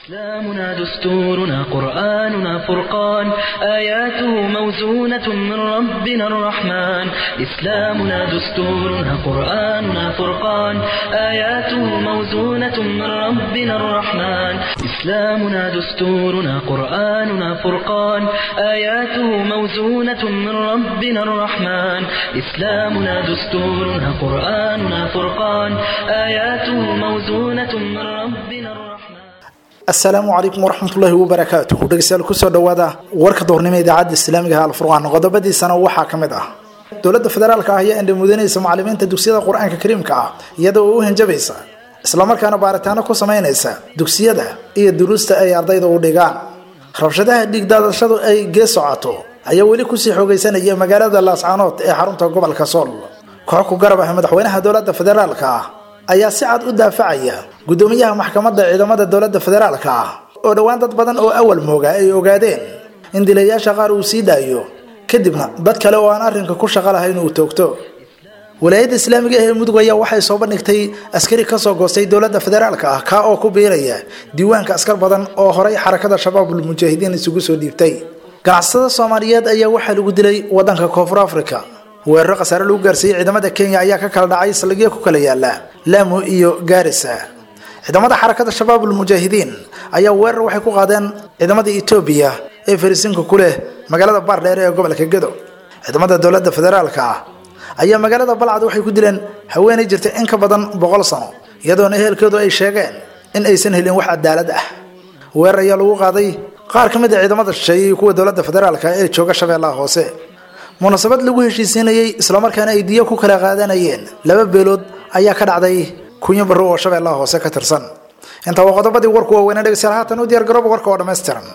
إسلامنا دستورنا قرآننا فرقان آياته موزونة من ربنا الرحمن إسلامنا دستورنا قرآننا فرقان آياته موزونة من ربنا الرحمن إسلامنا دستورنا قرآننا فرقان آياته موزونة من ربنا الرحمن إسلامنا دستورنا قرآننا فرقان آياته موزونة من ربنا الرحمن asalaamu calaykum waraxmatullaahi wabarakaatuh dhegeystayaal kusoo dhawaada warka doornimo idaacadda islaamiga alfurqaan qodobadiisana waxaa ka mid ah dowladda federaalka ah ayaa indhamudanaysa macalimiinta dugsiyada qur-aanka kariimka ah iyadoo u hanjabaysa islamarkaana baaritaano ku sameynaysa dugsiyada iyo duruusta ay ardayda u dhigaan rabshadaha dhiigdaadashadu ay gee socoto ayaa weli kusii xoogeysanaya magaalada laascaanood ee xarunta gobolka sool koox ku garab ah madaxweynaha dowladda federaalka ah ayaa si cad u daafacaya guddoomiyaha maxkamadda ciidamada dowladda federaalka ah oo dhowaan dad badan oo awal mooga ay ogaadeen in dilayaasha qaar uu sii daayo kadibna dad kale oo aan arrinka ku shaqo lahayn uu toogto walaayadda islaamiga ee mudug ayaa waxay soo bandhigtay askari kasoo goostay dowladda federaalka ah kaa oo ku biiraya diiwaanka askar badan oo horay xarakada shabaabul mujaahidiin isugu soo dhiibtay ganacsatada soomaaliyeed ayaa waxaa lagu dilay wadanka koonfur africa weeraro khasaare lagu gaarsiiyey ciidamada kenya ayaa ka kala dhacay saldhigyo ku kala yaala laamo iyo gaarisa ciidamada xarakada shabaabul mujaahidiin ayaa weerar waxay ku qaadeen ciidamada etoobiya ee farisinka ku leh magaalada baardheer ee gobolka gedo ciidamada dowladda federaalka ah ayaa magaalada balcad waxay ku dileen haweenay jirta in ka badan boqol sano iyadoona ehelkeedu ay sheegeen in aysan helin wax cadaalad ah weerar ayaa lagu qaaday qaar ka mid a ciidamada shisheeye iyo kuwa dowladda federaalka ee jooga shabeellaha hoose munaasabad lagu heshiisiinayey islamarkaana ay diyo ku kala qaadanayeen laba beelood ayaa ka dhacday kunyo barro oo shabeellaha hoose ka tirsan intaa waa qodobadii warku waaweynee dhegeystayaal haatan u diyaar garooba warka oo dhammaystiran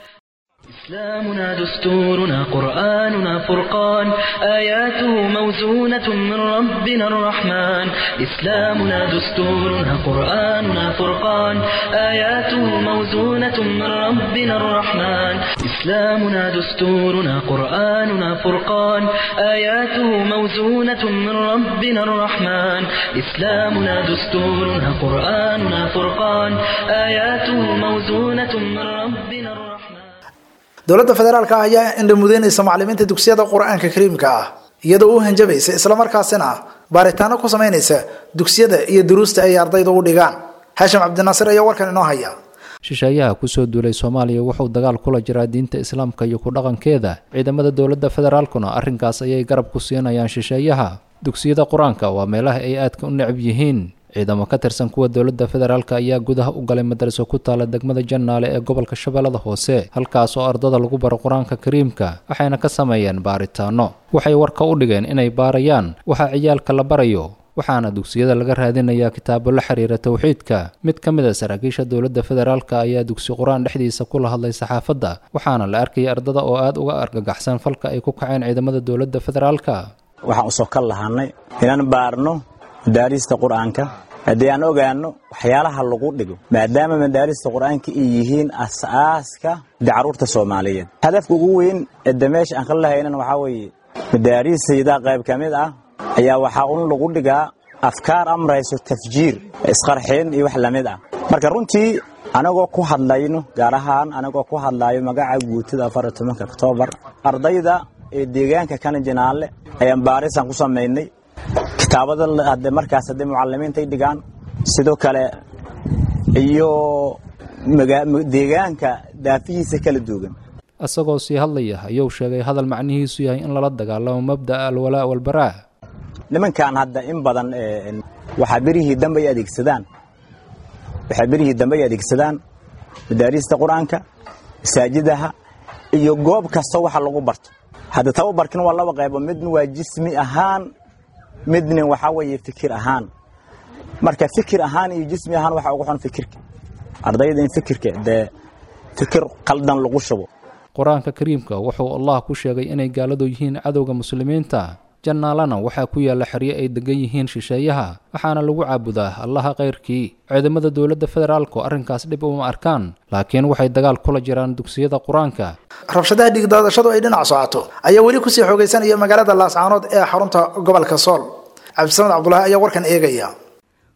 إسلامنا دستورنا قرآننا فرقان آياته موزونة من ربنا الرحمن إسلامنا دستورنا قرآننا فرقان آياته موزونة من ربنا الرحمن إسلامنا دستورنا قرآننا فرقان آياته موزونة من ربنا الرحمن إسلامنا دستورنا قرآننا فرقان آياته موزونة من ربنا الرحمن dowladda federaalka ah ayaa indhamudeynaysa macalimiinta dugsiyada qur-aanka kariimka ah iyadoo u hanjabaysa islamarkaasina baaritaano ku sameynaysa dugsiyada iyo duruusta ay ardayda u dhigaan haashim cabdinaasir ayaa warkan inoo haya shisheeyaha kusoo duulay soomaaliya wuxuu dagaal kula jiraa diinta islaamka iyo ku dhaqankeeda ciidamada dowladda federaalkuna arrinkaas ayay garab ku siinayaan shisheeyaha dugsiyada qur-aanka waa meelaha ay aadka u necab yihiin ciidamo ka tirsan kuwa dowladda federaalka ayaa gudaha u galay madaraso ku taala degmada jannaale ee gobolka shabeellada hoose halkaas oo ardada lagu baro qur-aanka kariimka waxayna ka sameeyeen baaritaano waxay warka u dhigeen inay baarayaan waxa ciyaalka la barayo waxaana dugsiyada laga raadinayaa kitaabo la xiriira towxiidka mid ka mid a saraakiisha dowladda federaalka ayaa dugsi qur-aan dhexdiisa kula hadlay saxaafadda waxaana la arkayay ardada oo aada uga argagaxsan falka ay ku kaceen ciidamada dowladda federaalka waxaan usoo kal lahaanay inaan baarno madaarista qur-aanka haddii aan ogaano waxyaalaha lagu dhigo maadaama madaarista qur-aanka ay yihiin as'aaska de carruurta soomaaliyeed hadafka ugu weyn eedda meesha aan ka lahaynan waxaa weeye madaaristayda qayb ka mid ah ayaa waxaa un lagu dhigaa afkaar amrayso tafjiir isqarxin iyo wax lamid ah marka runtii anagoo ku hadlayno gaar ahaan anagoo ku hadlayo magaca guutada afar iyo tobanka oktoobar ardayda ee deegaanka kana jinaale ayaan baarisaan ku samaynay kitaabada hadde markaas haddii mucalimiintay dhigaan sidoo kale iyo deegaanka daafihiisa kala duwan isagoo sii hadlaya ayuu sheegay hadal macnihiisu yahay in lala dagaalamo mabda'a alwalaa walbaraa nimankan hadda in badan waxaa berihii dambe ay adeegsadaan waxaa berihii dambe ay adeegsadaan madaarista qur-aanka masaajidaha iyo goob kasta waxa lagu barto hadda tababarkin waa laba qaybo midna waa jismi ahaan midna waxaa weeye fikir ahaan marka fikir ahaan iyo jismi ahaan waxaa ugu xun fikirka ardayda in fikirka dee fikir qaldan lagu shubo qur-aanka kariimka wuxuu allah ku sheegay inay gaaladu yihiin cadowga muslimiinta jannaalana waxaa ku yaalla xeryo ay degan yihiin shisheeyaha waxaana lagu caabudaa allaha kayrkii ciidamada dowladda federaalku arrinkaas dhib uma arkaan laakiin waxay dagaal kula jiraan dugsiyada qur-aanka rabshadaha dhiigdaadashadu ay dhinac socoto ayaa weli kusii xoogeysanaya magaalada laascaanood ee xarunta gobolka sool cabdisamed cabdulaahi ayaa warkan eegaya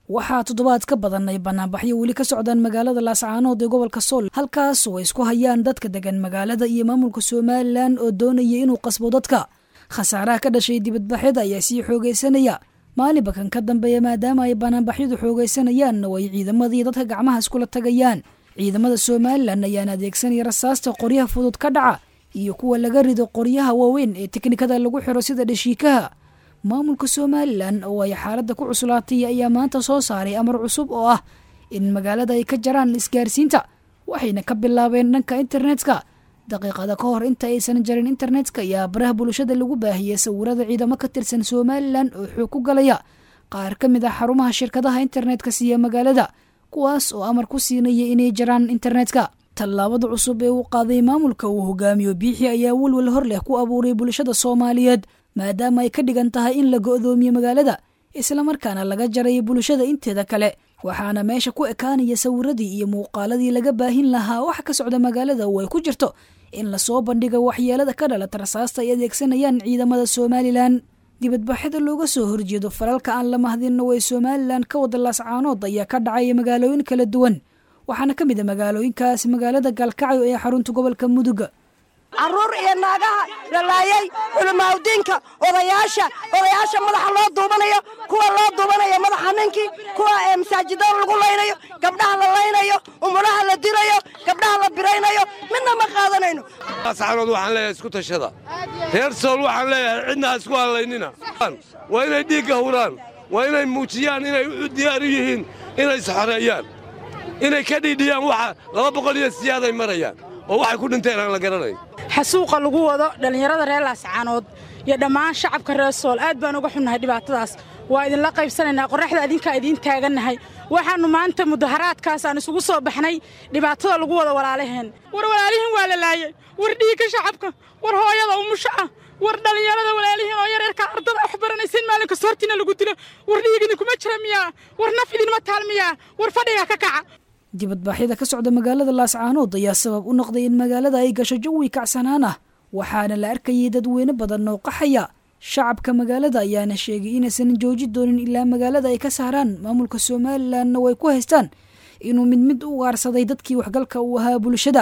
waxaa toddobaad ka badan ay banaanbaxyo weli ka socdaan magaalada laascaanood ee gobolka sool halkaas oo ay isku hayaan dadka degan magaalada iyo maamulka somalilan oo doonaya inuu qasbo dadka khasaaraha ka dhashay dibadbaxyada ayaa sii xoogaysanaya maalinba kan ka dambeeya maadaama ay banaanbaxyadu xoogaysanayaan oo ay ciidamadii dadka gacmaha iskula tagayaan ciidamada somalilan ayaan adeegsanaya rasaasta qoryaha fudud ka dhaca iyo kuwa laga rido qoryaha waaweyn ee teknikada lagu xiro sida dhashiikaha maamulka somalilan oo ay xaaladda ku cuslaatay ayaa maanta soo saaray amar cusub oo ah in magaalada ay ka jaraan isgaarsiinta waxayna ka bilaabeen dhanka internetka daqiiqada ka hor inta aysan jarin internetka ayaa baraha bulshada lagu baahiyey sawirada ciidamo ka tirsan somalilan oo xoog ku galaya qaar ka mid ah xarumaha shirkadaha internetka siiya magaalada kuwaas oo amar ku siinaya inay jaraan internetka tallaabada cusub ee uu qaaday maamulka uu hogaamiyo biixi ayaa welwel hor leh ku abuuray bulshada soomaaliyeed maadaama ay ka dhigan tahay in la go'doomiyo magaalada islamarkaana laga jaray bulshada inteeda kale waxaana meesha ku ekaanaya sawiradii iyo muuqaaladii laga baahin lahaa wax ka socda magaalada oo ay ku jirto in lasoo bandhigo waxyeelada ka dhalata rasaasta ay adeegsanayaan ciidamada somalilan dibadbaxyada looga soo horjeedo falalka aan la mahdinno way somalilan ka wada laascaanood ayaa ka dhacaya magaalooyin kala duwan waxaana ka mid a magaalooyinkaasi magaalada gaalkacyo ee xarunta gobolka muduga caruur iyo naagaha lalaayay culimaawdiinka odayaasha odayaasha madaxa loo duubanayo kuwa loo duubanayo madaxa ninkii kuwa masaajidada lagu laynayo gabdhaha la laynayo umulaha la dirayo gabdhaha la biraynayo midna ma qaadanayno saxanood waxaan leeyahay isku tashada reer sool waxaan leeyahay cidna ha isku hadlaynina waa inay dhiigga huraan waa inay muujiyaan inay u diyaar u yihiin inay isxoreeyaan inay ka dhiidhiyaan waxa laba boqol iyo siyaaday marayaan oo waxay ku dhinteen aan la garanayn xasuuqa lagu wado dhallinyarada reer laascaanood iyo dhammaan shacabka reer sool aad baan uga xunnahay dhibaatadaas waa idinla qaybsanaynaa qorraxda idinkaa idiin taagannahay waxaannu maanta mudaharaadkaas aan isugu soo baxnay dhibaatada lagu wado walaalaheen war walaalihiin waa la laayey war dhiigga shacabka war hooyada umusho ah war dhallinyarada walaalihiin oo yareerka ardada wax baranaysa in maalin kasta hortiina lagu dilo war dhiig idinkuma jira miyaa war naf idinma taal miyaa war fadhiga ka kaca dibadbaxyada ka socda magaalada laascaanood ayaa sabab u noqday in magaalada ay gasho jawi kacsanaan ah waxaana la arkayay dadweyne badan oo qaxaya shacabka magaalada ayaana sheegay inaysan jooji doonin ilaa magaalada ay ka saaraan maamulka somalilanna way ku haystaan inuu mid mid u ugaarsaday dadkii waxgalka uu ahaa bulshada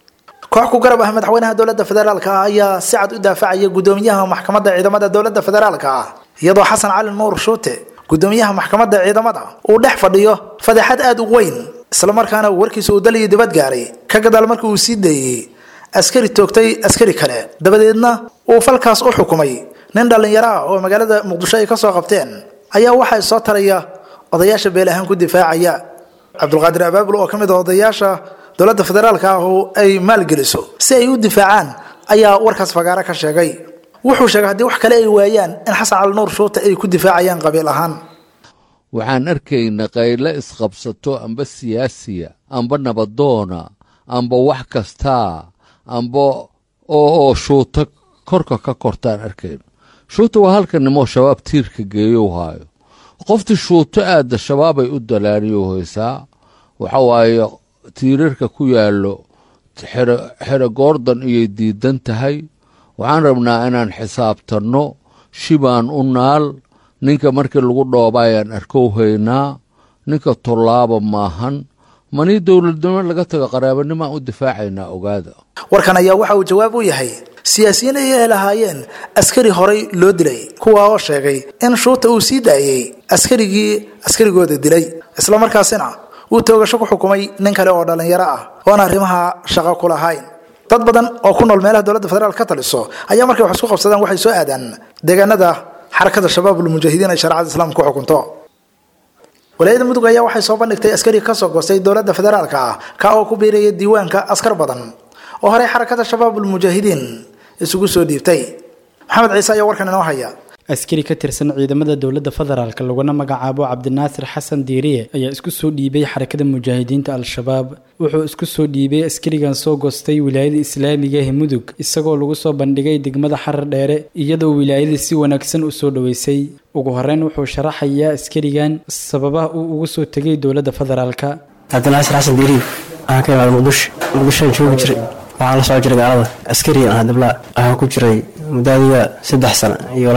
koox ku garab ah madaxweynaha dowladda federaalka ah ayaa si cad u daafacaya gudoomiyaha maxkamadda ciidamada dowladda federaalka ah iyadoo xasan cali nuur shuute gudoomiyaha maxkamadda ciidamada uu dhex fadhiyo fadeexad aada u weyn islamarkaana warkiisa uu daliyo dibad gaaray ka gadaal markii uu sii deeyey askari toogtay askari kale dabadeedna uu falkaas u xukumay nin dhallinyaro ah oo magaalada muqdisho ay ka soo qabteen ayaa waxaa soo taraya odayaasha beel ahaan ku difaacaya cabdulqaadir abaabul oo ka mid a odayaasha dowladda federaalka ah oo ay maalgeliso si ay u difaacaan ayaa warkaas fagaaro ka sheegay wuxuu sheegay haddii wax kale ay waayaan in xasan cali nuur shuute ay ku difaacayaan qabiil ahaan waxaan arkaynaa qayle isqabsato amba siyaasiya amba nabadoona amba wax kastaa amba oo shuuta korka ka kortaan arkayno shuuta waa halka nimoo shabaab tiirka geeyow haayo qoftii shuuto aadda shabaabay u dalaaniyo haysaa waxa waaye tiirarka ku yaallo xero goordan iyay diidan tahay waxaan rabnaa inaan xisaabtanno shibaan u naal ninka markii lagu dhoobaayaan arkow haynaa ninka tollaaba maahan manii dowladnimo laga tago qaraabanimaan u difaacaynaa ogaada warkan ayaa waxa uu jawaab u yahay siyaasiyiin ayay lahaayeen askari horay loo dilay kuwa oo sheegay in shuuta uu sii daayey askarigii askarigooda dilay islamarkaasina uu toogasho ku xukumay nin kale oo dhallinyaro ah oon arrimaha shaqo ku lahayn dad badan oo ku nool meelaha dowladda federaal ka taliso ayaa markay wax isku qabsadaan waxay soo aadaan deegaanada xarakada shabaabul mujaahidiin ay shareecada islaamka ku xukunto walaayada mudug ayaa waxay soo bandhigtay askari kasoo goostay dowladda federaalka ah ka oo ku biiraya diiwaanka askar badan oo horey xarakada shabaabul mujaahidiin isugu soo dhiibtay maxamed ciise ayaa warkan inoo haya askari ka tirsan ciidamada dowladda federaalk laguna magacaabo cabdinaasir xasan diiriye ayaa isku soo dhiibay xarakada mujaahidiinta al-shabaab wuxuu isku soo dhiibay askarigan soo goostay wilaayada islaamiga ee mudug isagoo lagu soo bandhigay degmada xarar dheere iyadoo wilaayada si wanaagsan u soo dhoweysay ugu horeyn wuxuu sharaxayaa askarigan sababaha uu ugu soo tegay dowladda federaalka cabdinaasir xasan diiriye waxaan ka imaada muqdisho muqdishoan joogi jiray waxaan la soo jiray gaalada askari ah dabla waxaan ku jiray mudaadiga saddex sano iyo lax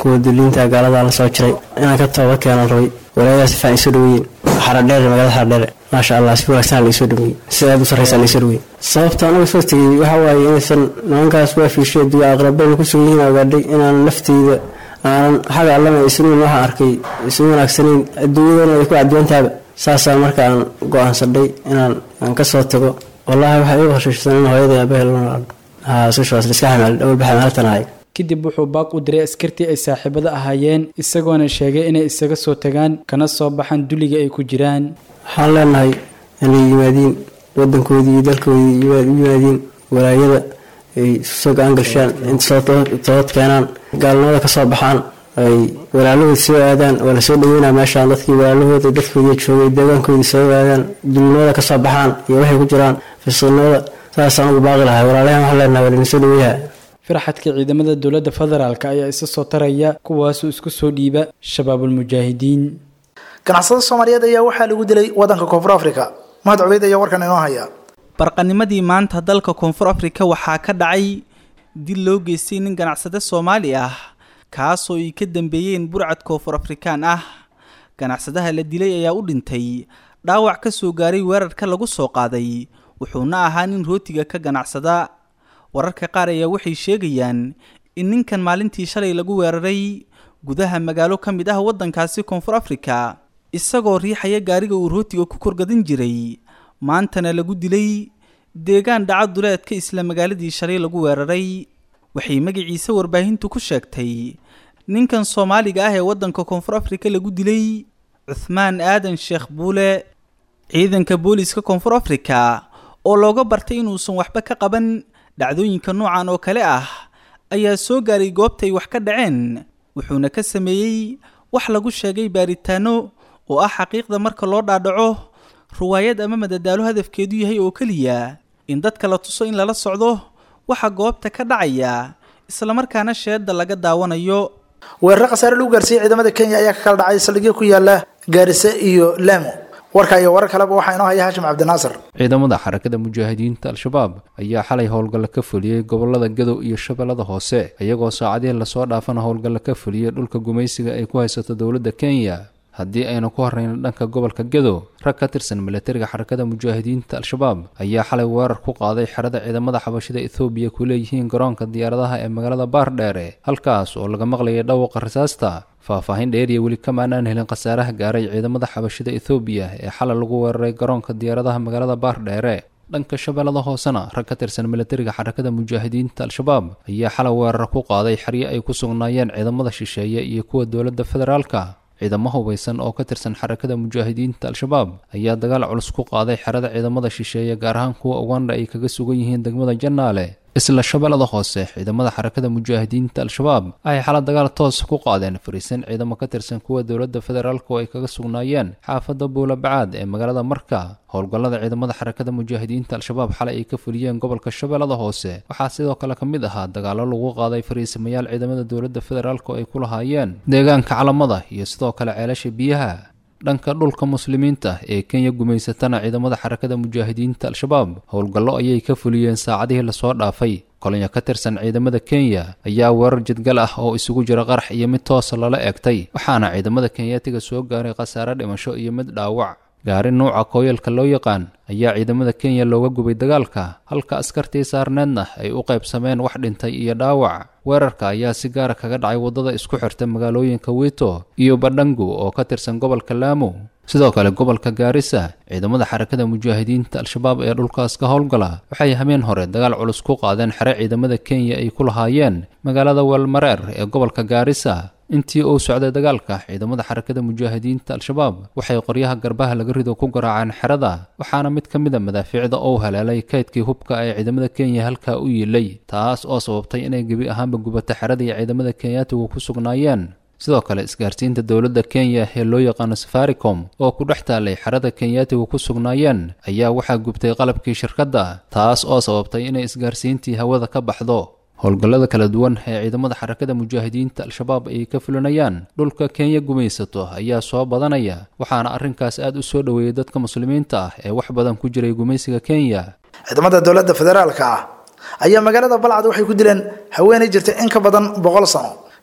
kuwa duliinta gaalada la soo jiray inaan ka tooba keenan rabay walaayadaas si fiican isoo dhaweeyeen xaradheere magaalada xaradheere maasha allah si wanaagsan la isoo dhaweeyey si aad u sarraysa la isoo dhaweeyey sababta anaga soo tegey waxa waaye inaysan nimankaas waa fiishay duwa aqrabada ku sugan yihiin ogaadhay inaan lafteyda aanan xaga allana isnuun waxaan arkay isu wanaagsanayn adduunyadana ay ku cadwantaaba saasaa marka aan go-aansadhay inaan aan ka soo tago wallaahi waxaa igu horshaysan in hooyada aabahel haa sushaas liska xamaal awalba xamaaltanahay kadib wuxuu baaq u diray askartii ay saaxiibada ahaayeen isagoona sheegay inay isaga soo tagaan kana soo baxaan duliga ay ku jiraan waxaan leenahay inay yimaadiin wadankoodii iyo dalkoodii u yimaadiin walaayada ay soo go-aan gashaan inta toobad keenaan gaalnimada ka soo baxaan ay walaalahood soo aadaan waa lasoo dhaweynaa meeshaan dadkii walaalahooda dadkoodii joogay deegaankoodii soo aadaan dulinimada ka soo baxaan iyo waxay ku jiraan fisiilnimada saasaan ugu baaqi lahay walaalahan waxaan leenahay waa laydin soo dhaweeyaha farxadka ciidamada dowladda federaalk ayaa isa soo taraya kuwaasoo isku soo dhiiba shabaabulmujaahidiin ganacsada soomaaliyeed ayaa waxaa lagu dilay wadanka koonfur africa mahad cubeyd ayaa warkan inoo haya barqanimadii maanta dalka koonfur afrika waxaa ka dhacay dil loo geystay nin ganacsade soomaali ah kaasoo ay ka dambeeyeen burcad koonfur afrikaan ah ganacsadaha la dilay ayaa u dhintay dhaawac ka soo gaaray weerarka lagu soo qaaday wuxuuna ahaa nin rootiga ka ganacsada wararka qaar ayaa waxay sheegayaan in ninkan maalintii shalay lagu weeraray gudaha magaalo ka mid ah waddankaasi koonfur afrika isagoo riixaya gaariga uu rootiga ku korgadan jiray maantana lagu dilay deegaan dhaca duleedka isla magaaladii shalay lagu weeraray waxay magaciisa warbaahintu ku sheegtay ninkan soomaaliga ah ee waddanka koonfur afrika lagu dilay cuthmaan aadan sheekh buule ciidanka booliiska koonfur afrika oo looga bartay inuusan waxba ka qaban dhacdooyinka noocan oo kale ah ayaa soo gaaray goobtay wax ka dhaceen wuxuuna ka sameeyey wax lagu sheegay baaritaano oo ah xaqiiqda marka loo dhaadhaco ruwaayad ama madadaalo hadafkeedu yahay oo keliya in dadka la tuso in lala socdo waxa goobta ka dhacaya islamarkaana sheedda laga daawanayo weeraro khasaare lagu gaarsiiyey ciidamada kenya ayaa ka kala dhacay saldhigyo ku yaala gaarisa iyo laamo warka iyo warar kaleba waxaa inoo haya haashim cabdinaasir ciidamada xarakada mujaahidiinta al-shabaab ayaa xalay howlgalla ka fuliyey gobolada gadow iyo shabeellada hoose iyagoo saacadihii lasoo dhaafana howlgalla ka fuliyey dhulka gumaysiga ay ku haysato dowladda kenya haddii aynu ku horreyno dhanka gobolka gadow rag ka tirsan milatariga xarakada mujaahidiinta al-shabaab ayaa xalay weerar ku qaaday xerada ciidamada xabashida ethoobiya ku leeyihiin garoonka diyaaradaha ee magaalada baardheere halkaas oo laga maqlayay dhawqa rasaasta faahfaahin dheeriya weli kamaanaan helin khasaaraha gaaray ciidamada xabashida ethoobiya ee xalay lagu weeraray garoonka diyaaradaha magaalada baardheere dhanka shabeellada hoosena rag ka tirsan milatariga xarakada mujaahidiinta al-shabaab ayaa xalay weerar ku qaaday xeryo ay ku sugnaayeen ciidamada shisheeye iyo kuwa dowladda federaalka ciidamo hubaysan oo ka tirsan xarakada mujaahidiinta al-shabaab ayaa dagaal culus ku qaaday xerada ciidamada shisheeye gaar ahaan kuwa uganda ay kaga sugan yihiin degmada jannaale isla shabeellada hoose ciidamada xarakada mujaahidiinta al-shabaab ay xala dagaal toos ku qaadeen fariisan ciidamo ka tirsan kuwa dowladda federaalk oo ay kaga sugnaayeen xaafadda buulabacaad ee magaalada marka howlgallada ciidamada xarakada mujaahidiinta al-shabaab xalay ay ka fuliyeen gobolka shabeellada hoose waxaa sidoo kale ka mid ahaa dagaallo lagu qaaday fariisamayaal ciidamada dowladda federaalk oo ay ku lahaayeen deegaanka calamada iyo sidoo kale ceelasha biyaha dhanka dhulka muslimiinta ee kenya gumaysatana ciidamada xarakada mujaahidiinta al-shabaab howlgallo ayay ka fuliyeen saacadihii lasoo dhaafay kolonyo ka tirsan ciidamada kenya ayaa weerar jadgal ah oo isugu jira qarax iyo mid toosa lala eegtay waxaana ciidamada kenyaatiga soo gaaray khasaare dhimasho iyo mid dhaawac gaari nuuca kooyalka loo yaqaan ayaa ciidamada kenya looga gubay dagaalka halka askartii saarneedna ay u qaybsameen wax dhintay iyo dhaawac weerarka ayaa si gaara kaga dhacay waddada isku xirta magaalooyinka wito iyo badhangu oo ka tirsan gobolka laamo sidoo kale gobolka gaarisa ciidamada xarakada mujaahidiinta al-shabaab ee dhulkaas ka howlgala waxay hameen hore dagaal culus ku qaadeen xere ciidamada kenya ay ku lahaayeen magaalada weelmareer ee gobolka gaarisa intii uu socday dagaalka ciidamada xarakada mujaahidiinta al-shabaab waxay qoryaha garbaha laga rido ku garaaceen xerada waxaana mid ka mid a madaafiicda uu haleelay kaydkii hubka ee ciidamada kenya halkaa u yiilay taas oo sababtay inay gebi ahaanba gubato xeradii ciidamada kenyaatigu ku sugnaayeen sidoo kale isgaarsiinta dowladda kenya ee loo yaqaano safaricom oo ku dhex taalay xerada kenyaatigu ku sugnaayeen ayaa waxaa gubtay qalabkii shirkadda taas oo sababtay inay isgaarsiintii hawada ka baxdo howlgallada kala duwan ee ciidamada xarakada mujaahidiinta al-shabaab ay ka fulinayaan dhulka kenya gumaysato ayaa soo badanaya waxaana arrinkaas aad u soo dhoweeyey dadka muslimiinta ah ee wax badan ku jiray gumaysiga kenya ciidamada dowladda federaalka ah ayaa magaalada balcad waxay ku dileen haweenay jirtay in ka badan boqol sano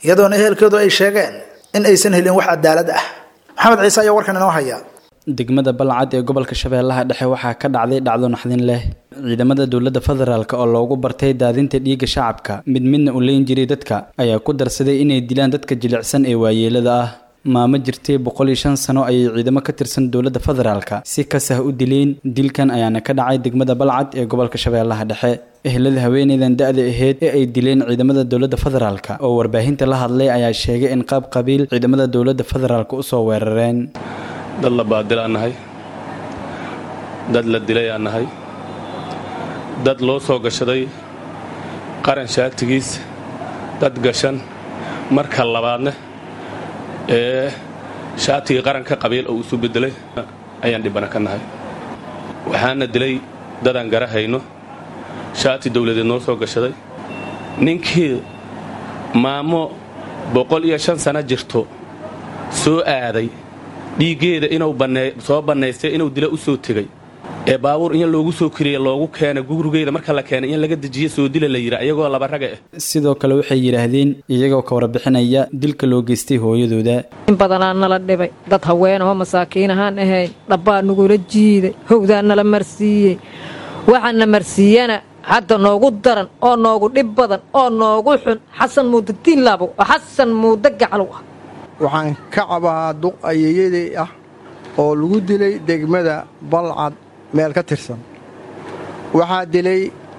iyadoona ehelkoodu ay sheegeen in aysan helin wax cadaalad ah maxamed ciise ayaa warkan inoo haya degmada balcad ee gobolka shabeellaha dhexe waxaa ka dhacday dhacdo naxdin leh ciidamada dowladda federaalk oo loogu bartay daadinta dhiigga shacabka mid midna u leyn jiray dadka ayaa ku darsaday inay dilaan dadka jilicsan ee waayeelada ah maamo jirtay boqol iyo shan sano ayay ciidamo ka tirsan dowladda federaalka si kasah u dileen dilkan ayaana ka dhacay degmada balcad ee gobolka shabeellaha dhexe ehlada haweeneydan da-da aheyd ee ay dileen ciidamada dowladda federaalka oo warbaahinta la hadlay ayaa sheegay in qaab qabiil ciidamada dowladda federaalk usoo weerareen dad la baadilaan nahay dad la dilay aan nahay dad loo soo gashaday qaran shaatigiis dad gashan marka labaadna ee shaatigii qaranka qabiil oo isu beddelay ayaan dhibbana ka nahay waxaana dilay dadaan garahayno shaati dawladeed noo soo gashaday ninkii maamo boqol iyo shan sano jirto soo aaday dhiiggeeda inuu soo bannaystay inuu dila u soo tegey ee baabuur in loogu soo kiriya loogu keenay gurigeeda marka la keenay in laga dejiye soo dila la yidhi ayagoo laba raga ah sidoo kale waxay yidhaahdeen iyagoo ka warbixinaya dilka loo geystay hooyadooda in badanaa nala dhibay dad haweenahoo masaakiin ahaan ahayn dhabbaa nagula jiiday howdaa nala marsiiyey waxaana marsiiyana hadda noogu daran oo noogu dhib badan oo noogu xun xasan muuda diinlaabo oo xasan muuda gaclow ah waxaan ka cabaa duq ayeeyadii ah oo lagu dilay degmada balcad meel ka tirsan waxaa dilay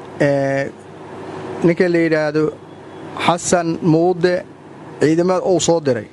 ninka la yidhaahdo xasan muude ciidamada uu soo diray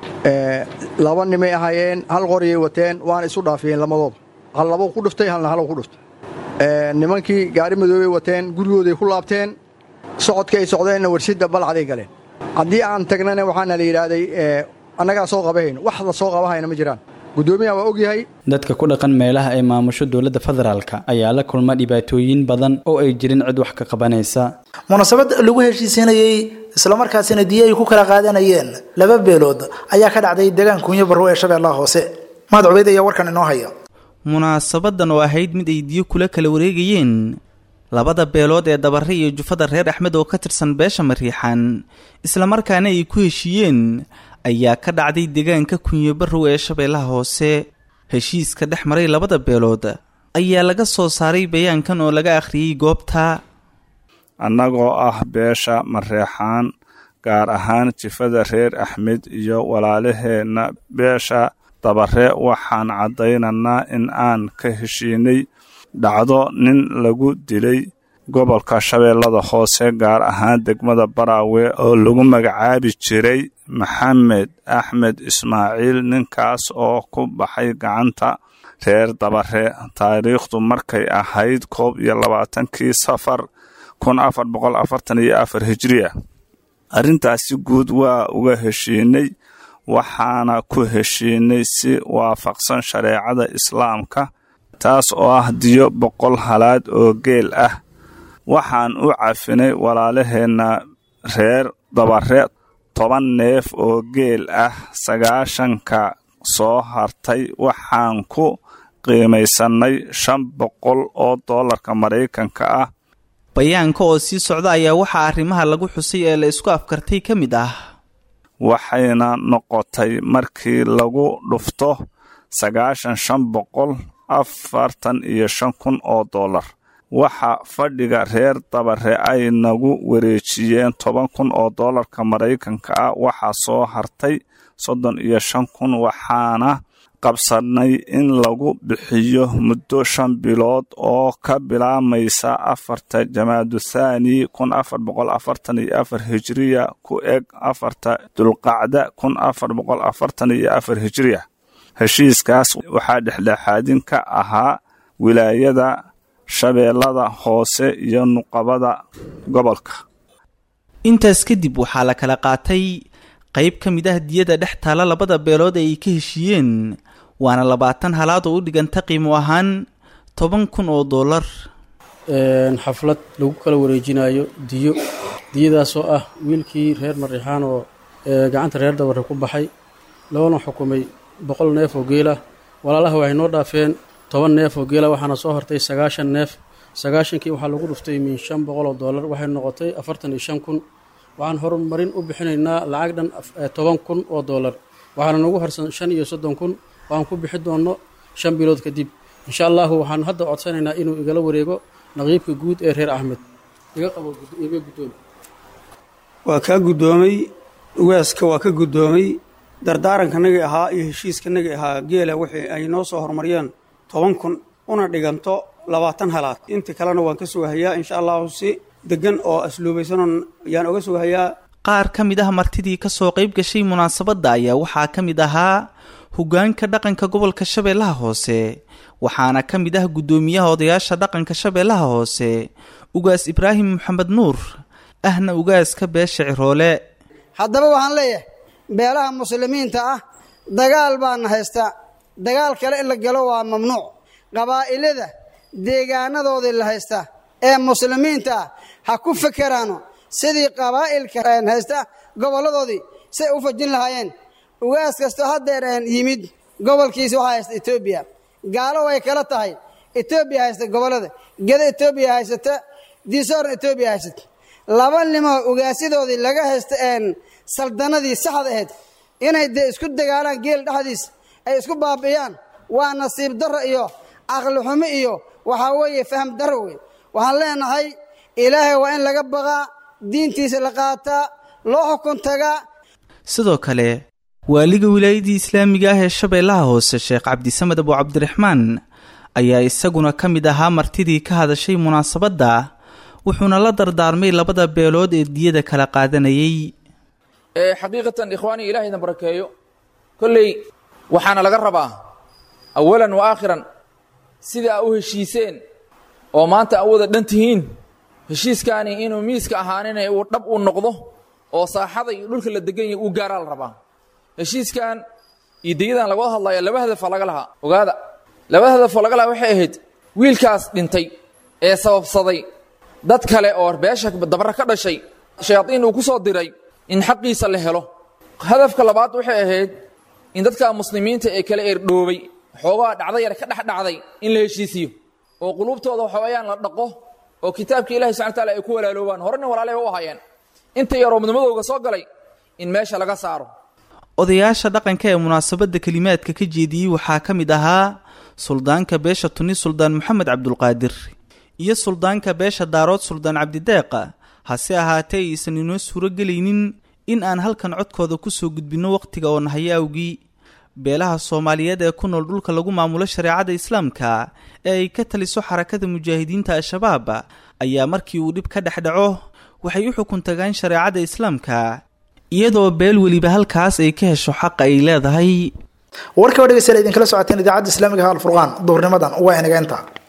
laba nimay ahaayeen hal qoryay wateen waana isu dhaafiyeen lamadooda hal labou ku dhiftay halna halow ku dhiftay nimankii gaari madoobay wateen gurigooday ku laabteen socodka ay socdeenna warshidda balcaday galeen haddii aan tagnana waxaana la yidhaahday annagaa soo qabahayno wax la soo qabahayna ma jiraan guddoomiyaha waa ogyahay dadka ku dhaqan meelaha ay maamusho dowladda federaalka ayaa la kulma dhibaatooyin badan oo ay jirin cid wax ka qabanaysa munaasabad lagu heshiisiinayey islamarkaasina diyo ay ku kala qaadanayeen laba beelood ayaa ka dhacday deegaan kunyo barrow ee shabeellaha hoose mahad cubeyd ayaa warkan inoo haya munaasabadan oo ahayd mid ay diyo kula kala wareegayeen labada beelood ee dabare iyo jufada reer axmed oo ka tirsan beesha mariixan islamarkaana ay ku heshiiyeen ayaa ka dhacday deegaanka kunyo barrow ee shabeellaha hoose heshiiska dhex maray labada beelood ayaa laga soo saaray bayaankan oo laga akhriyey goobta annagoo ah beesha mareexaan gaar ahaan jifada reer axmed iyo walaalaheenna beesha dabare waxaan caddaynaynaa in aan ka heshiinay dhacdo nin lagu dilay gobolka shabeellada hoose gaar ahaan degmada baraawe oo lagu magacaabi jiray maxamed axmed ismaaciil ninkaas oo ku baxay gacanta reer dabare taariikhdu markay ahayd koob iyo labaatankii safar kun afar boqol afartan iyo afar hijiriya arrintaasi guud waa uga heshiinay waxaana ku heshiinay si waafaqsan shareecada islaamka taas oo ah diyo boqol halaad oo geel ah waxaan u cafinay walaalaheenna reer dabare toban neef oo geel ah sagaashanka soo hartay waxaan ku qiimaysannay shan boqol oo dollarka maraykanka ah bayaanka oo sii socda ayaa waxaa arrimaha lagu xusay ee la isku afkartay ka mid ah waxayna noqotay markii lagu dhufto sagaashan shan boqol afartan iyo shan kun oo dollar waxa fadhiga reer dabare ay nagu wareejiyeen toban kun oo dollarka maraykanka ah waxaa soo hartay soddon iyo shan kun waxaana qabsanay in lagu bixiyo muddo shan bilood oo ka bilaamaysa afarta jamaadu thaani kun afar boqol afartan iyo afar hijiriya ku eg afarta dulqacda kun afar boqol afartan iyo afar hijiriya heshiiskaas waxaa dhexdhexaadin ka ahaa wilaayada shabeellada hoose iyo nuqabada gobolka intaas kadib waxaa la kala qaatay qayb ka mid ah diyada dhex taala labada beelood ee ay ka heshiiyeen waana labaatan halaad oo u dhiganta qiimo ahaan toban kun oo dollar xaflad lagu kala wareejinayo diyo diyadaasoo ah wiilkii reer mariixaan oo gacanta reer dabare ku baxay loona xukumay boqol neef oo geelah walaalaha waxay noo dhaafeen toban neef oo geela waxaana soo hortay sagaashan neef sagaashankii waxaa lagu dhuftay min shan boqol oo dollar waxay noqotay afartan iyo shan kun waxaan horumarin u bixinaynaa lacag dhan toban kun oo doolar waxaana nagu harsan shan iyo soddon kun waan ku bixi doonno shan bilood kadib insha allahu waxaan hadda codsanaynaa inuu igala wareego naqiibka guud ee reer axmed iga qabo iga guddoon waa kaa guddoomay ugaaska waa ka guddoomay dardaarankanagii ahaa iyo heshiiskanagii ahaa geela wixii ay noo soo horumariyeen toban kun una dhiganto labaatan halaad inta kalena waan ka sugahayaa insha allahu si degan oo asluubaysanon ayaan oga sugahayaa qaar ka mid ah martidii ka soo qayb gashay munaasabadda ayaa waxaa ka mid ahaa hoggaanka dhaqanka gobolka shabeellaha hoose waxaana ka mid ah guddoomiyaha odayaasha dhaqanka shabeellaha hoose ugaas ibraahim maxamed nuur ahna ugaaska beesha ciroole haddaba waxaan leeyahay beelaha muslimiinta ah dagaal baana haysta dagaal kale in la galo waa mamnuuc qabaa'ilada deegaanadoodii la haysta ee muslimiinta ah ha ku fekeraano sidii qabaa'ilka haysta gobolladoodii say u fajin lahaayeen ugaas kastoo haddeer yimid gobolkiisa waxaa haysta etoobiya gaalo way kala tahay etoobiya haysta gobollada geda etoobiya haysata diisoorna etoobiya haysata laba nimoo ugaasyadoodii laga haysta saldanadii saxda ahayd inay dee isku dagaalaan geel dhexdiis ay isku baabi'iyaan waa nasiib darro iyo caqli xumo iyo waxaa weeye faham darro wey waxaan leenahay ilaahay waa in laga baqaa diintiisa la qaataa loo xukun tagaa sidoo kale waaliga wilaayadii islaamiga ah ee shabeellaha hoose sheekh cabdisamed abu cabdiraxmaan ayaa isaguna ka mid ahaa martidii ka hadashay munaasabadda wuxuuna la dardaarmay labada beelood ee diyada kala qaadanayay xaqiiqatan ikhwaanii ilaah idin barakeeyo kolley waxaana laga rabaa awalan wa aakhiran sida aa u heshiiseen oo maanta aa u wada dhan tihiin heshiiskaani inuu miiska ahaaninay uu dhab uu noqdo oo saaxada iyo dhulka la degan yahay uu gaaraa la rabaa heshiiskan iyo deyadan laga wada hadlaya laba hadafaa laga lahaa ogaada laba hadafoo laga lahaa waxay ahayd wiilkaas dhintay ee sababsaday dad kale oo beesha dabara ka dhashay shayaadiin uu ku soo diray in xaqiisa la helo hadafka labaad waxay ahayd in dadka muslimiinta ee kala eerdhoobay xoogaa dhacda yar ka dhex dhacday in la heshiisiyo oo quluubtooda waxawayaan la dhaqo oo kitaabka ilahi subxana wataala ay ku walaaloobaan horena walaalay u ahaayeen inta yaroo midnimadooga soo galay in meesha laga saaro odayaasha dhaqanka ee munaasabadda kelimaadka ka jeediyey waxaa ka mid ahaa suldaanka beesha tuni suldaan moxamed cabdulqaadir iyo suldaanka beesha daarood suldaan cabdideeqa hase ahaatee aysan inoo suuro gelaynin in aan halkan codkooda ku soo gudbinno wakhtiga oo nahayo awgii beelaha soomaaliyeed ee ku nool dhulka lagu maamulo shareecada islaamka ee ay ka taliso xarakada mujaahidiinta al-shabaab ayaa markii uu dhib ka dhex dhaco waxay u xukun tagaan shareecada islaamka iyadoo beel weliba halkaas ay ka hesho xaqa ay leedahay warka oo dhegeystayaal idinkala socoteen idaacadda islaamiga ha alfurqaan duhurnimadan waa inaga inta